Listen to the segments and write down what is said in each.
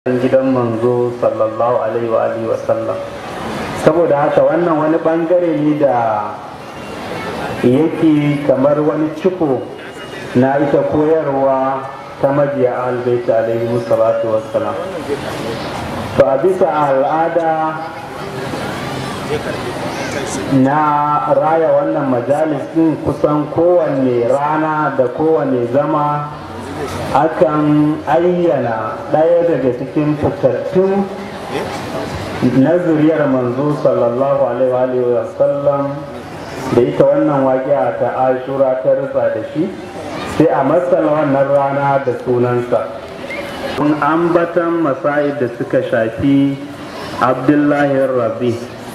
gidan manzo sallallahu alaihi wa alihi wa sallam saboda haka wannan wani bangare ne da yake kamar wani ciko na ita koyarwa ta majiya albaita alaihi salatu wassalam to a bisa al'ada na raya wannan majalis din kusan kowanne rana da kowanne zama akan ayyana ɗaya daga cikin fitattun na zuriyar manzo sallallahu alaihi wa sallam da ita wannan waƙiya ta ashura ta rufa da shi sai a matsala wannan rana da sunansa kun ambatan masa'id da suka shafi abdullahi rabi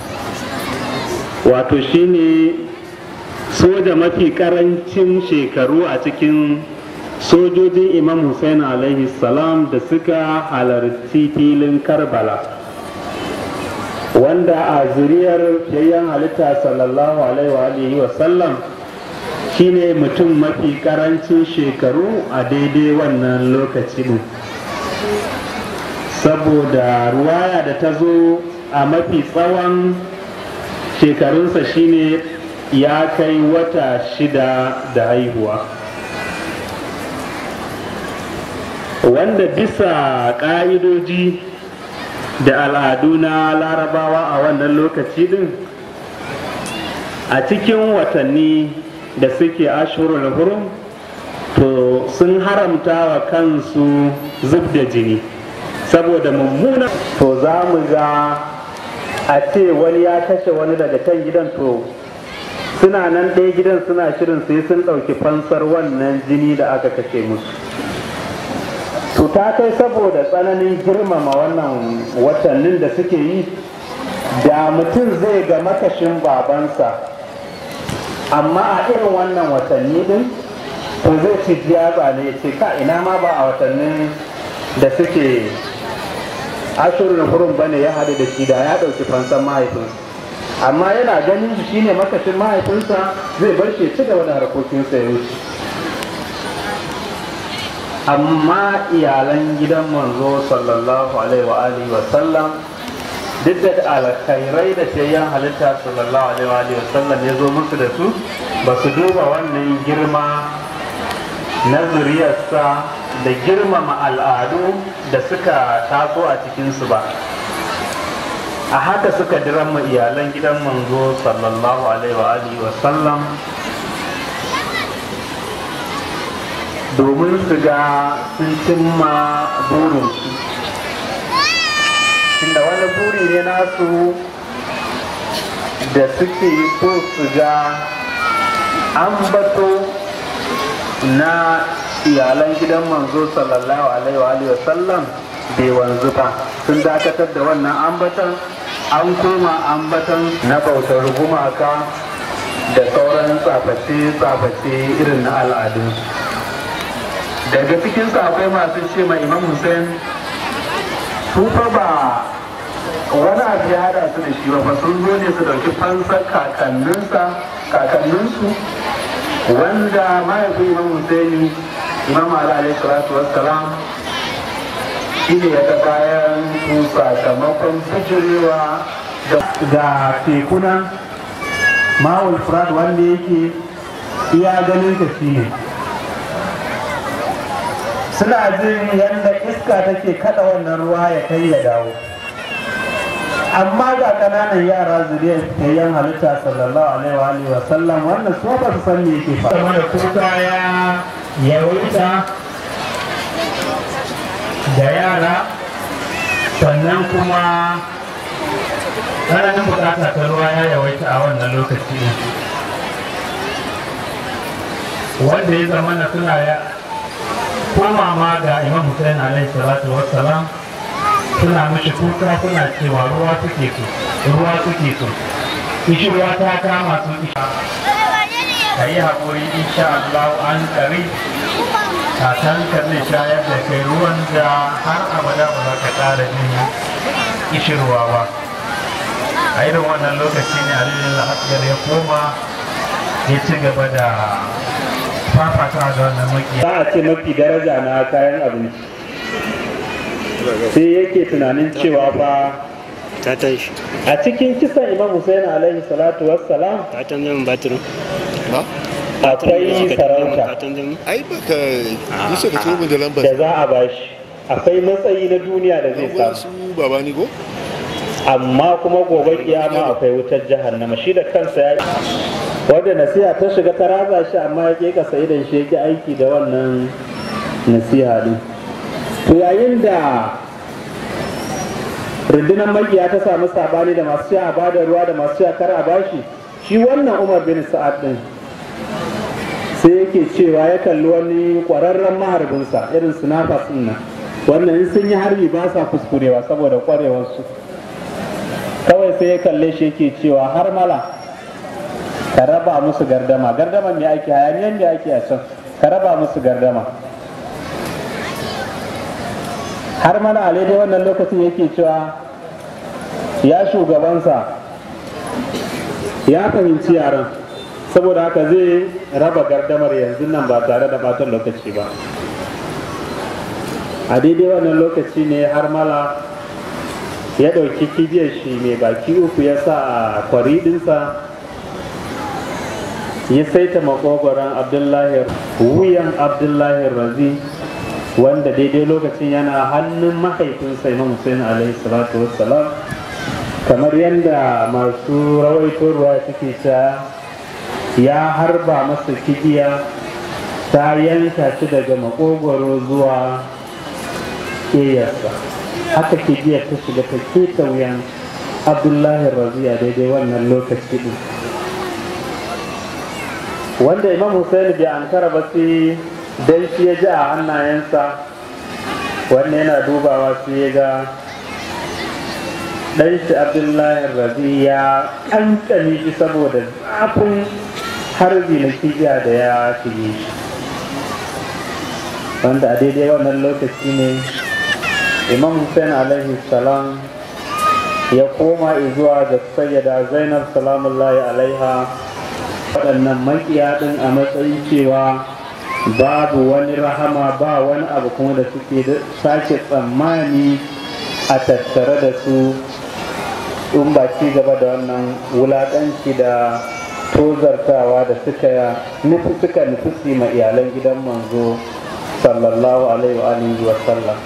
wato shine soja mafi karancin shekaru a cikin sojojin imam hussein alaihi salam da suka halarci filin karbala wanda a zuriyar yayyan halitta sallallahu alaihi wa sallam shine mutum mafi karancin shekaru a daidai wannan lokaci din saboda ruwaya da ta zo a mafi tsawon shekarunsa shine ya kai wata shida da haihuwa wanda bisa ƙa'idoji da al'adu na larabawa a wannan lokaci din a cikin watanni da suke ashurul hurum to sun haramta wa kansu zub da jini saboda mummuna to za mu ga a ce wani ya kashe wani daga can gidan to suna nan ɗaya gidan suna shirin sai sun ɗauki fansar wannan jini da aka kashe musu to ta kai saboda tsananin girmama wannan watannin da suke yi da mutum zai ga makashin babansa amma a irin wannan watanni din to zai ci jiyatsa ne ce ka ina ma ba a watannin da suke ashirin hurum bane ya haɗu da shi da ya ɗauki fansan mahaifinsa amma yana ganin shi shine makashin mahaifinsa zai bar shi ci gaba da harkokinsa ya wuce amma iyalan gidan manzo sallallahu alaihi wa alihi wa sallam duk da alkhairai da shayyan halitta sallallahu alaihi wa alihi wa sallam ya zo musu da su ba su duba wannan girma na zuriyarsa da girmama al'adu da suka taso a cikinsu ba a haka suka diramma iyalan gidan manzo sallallahu alaihi wa alihi wa sallam domin su ga sun cimma burinsu inda wani buri ne nasu da suke so su ga an bato na iyalan gidan manzo sallallahu alaihi wa sallam bai wanzu ba sun dakatar da wannan ambatan an koma ambatan na bautar gumaka da sauran tsaface-tsaface irin na al'adunsu daga cikin akwai masu ce ma imam hussein su fa ba wani abu ya hada su da shi ba sun zo ne su dauki fansar kakanninsa kakanninsu wanda mahaifin imam hussein imam alaihi salatu wassalam shi ne ya ga bayan su sakamakon fijirewa ga tekuna mawul furat wanda yake iya ganin ka shi ne suna jin yadda iska take kada wannan ruwa ya kai ya dawo amma ga kananan yara zuriyar tayyan halitta sallallahu alaihi wa sallam wannan su ba su san me yake faɗa mana kuka ya yawaita da yara sannan kuma tsananin bukata ta ruwa ya yawaita a wannan lokaci wanda ya zama na suna ya koma ma ga imam hussein alaihi salatu wassalam suna mishi kuka suna cewa ruwa suke so ruwa suke so ishi ruwa ta kama su isha ka yi haƙuri insha Allah an ƙari kakan ka zai shayar da kai ruwan da har abada ba za ka ƙara jin ishirwa ba a irin wannan lokaci ne aliyu asgar ya koma ya ci gaba da fafata da wannan maki za a ce mafi daraja na kayan abinci sai yake tunanin cewa fa ta tashi a cikin kisan imam Hussein alaihi salatu wassalam ta canza min batirin ha akwai sarauta ta canza min ai baka bisa ka tsohon da lambar da za a bashi akwai matsayi na duniya da zai lambar samu su baba ni ko amma kuma gobe kiyama akwai wutar jahannama shi da kansa ya wanda nasiha ta shiga ta raza shi amma ya ke kasa idan shi yake aiki da wannan nasiha din to yayin da rundunar makiya ta samu sabani da masu sha a bada ruwa da masu sha kar a bashi shi wannan umar bin sa'ad din sai yake cewa ya kalli wani kwararren maharbinsa irin sinafas din nan wannan in sun yi harbi ba sa kuskurewa saboda kwarewarsu kawai sai ya kalle shi yake cewa har mala ka raba musu gardama gardama me ake hayaniyan me ake a can ka raba musu gardama har mana a daidai wannan lokacin yake cewa ya shugabansa ya fahimci yaran saboda haka zai raba gardamar yanzu nan ba tare da batan lokaci ba a daidai wannan lokaci ne har mala ya ɗauki kibiyar shi mai baki uku ya sa a kwari ɗinsa ya saita makogoron abdullahi wuyan abdullahi razi wanda daidai lokacin yana hannun mahaifinsa imam hussein alaihi salatu wassalam kamar yadda masu rawaito ruwa suke ta ya harba masa kibiya ta yanka shi daga makogoro zuwa ƙeyarsa haka kibiyar ta shiga ta keta wuyan abdullahi raziya daidai wannan lokaci din wanda imam Hussein bai ankara ba sai dan shi ya ji a hannayensa wannan yana dubawa sai ya ga dan shi abdullahi razi ya kankane shi saboda zafin harbi na kibiya da ya shige shi wanda a daidai wannan lokaci ne imam hussein alaihi salam ya koma zuwa ga sayyada zainab salamullahi alaiha waɗannan makiya ɗin a matsayin cewa babu wani rahama ba wani abu kuma da suke sake tsammani a tattare da su in ba ci gaba da wannan wulaƙanci da tozartawa da suka nufi suka nufi ma iyalan gidan manzo sallallahu alaihi wa alihi wa sallam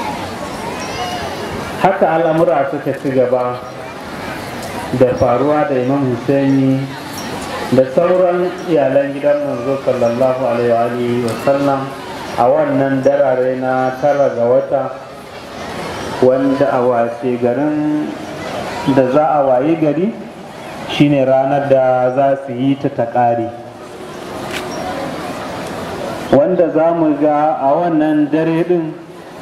haka al'amura suka ci gaba da faruwa da imam husaini da sauran iyalan gidan manzo sallallahu alaihi wa sallam a wannan darare na tara ga wata wanda a washe garin da za a wayi gari shine ranar da za su yi ta ta ƙare wanda za mu ga a wannan dare din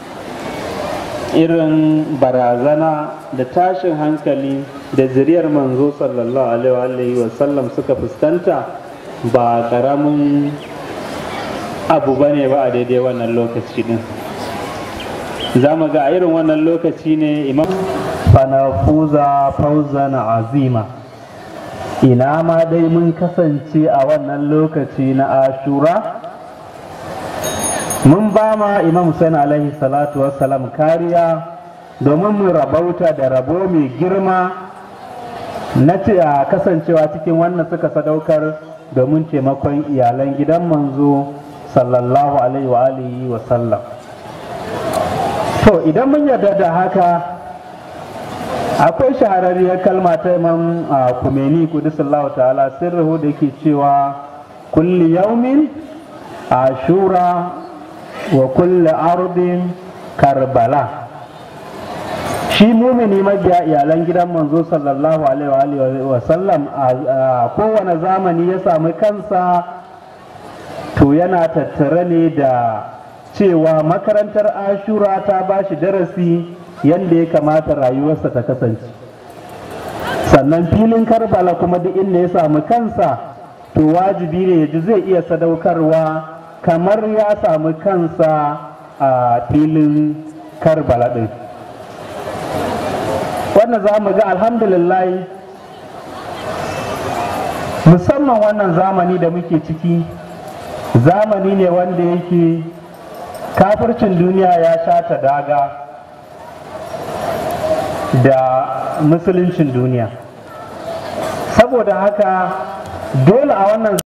irin barazana da tashin hankali da zuriyar manzo sallallahu alaihi wa sallam suka fuskanta ba karamin abu ba ne ba a daidai wannan lokaci din za mu ga a irin wannan lokaci ne imam fanafuza fauzan azima ina ma dai mun kasance a wannan lokaci na ashura mun ba ma imam Hussein alaihi salatu wassalam kariya domin mu rabauta da rabo mai girma na ce a kasancewa cikin wannan suka sadaukar domin taimakon iyalan gidan manzo sallallahu alaihi wa alihi wa sallam to idan mun yarda da haka akwai shahararriyar kalma ta imam kumeni kudusallahu ta'ala sirruhu da ke cewa kulli yaumin ashura wa kulli ardin karbala shi mumini mabiya iyalan gidan manzo sallallahu alaihi wa sallam a kowane zamani ya sami kansa to yana tattare ne da cewa makarantar ashura ta ba shi darasi yadda ya kamata rayuwarsa ta kasance sannan filin karbala kuma duk inda ya sami kansa to wajibi ne ya ji zai iya sadaukarwa kamar ya samu kansa a filin karbala ɗin wannan za mu ga alhamdulillah musamman wannan zamani da muke ciki zamani ne wanda yake kafircin duniya ya sha ta daga da musuluncin duniya saboda haka dole a wannan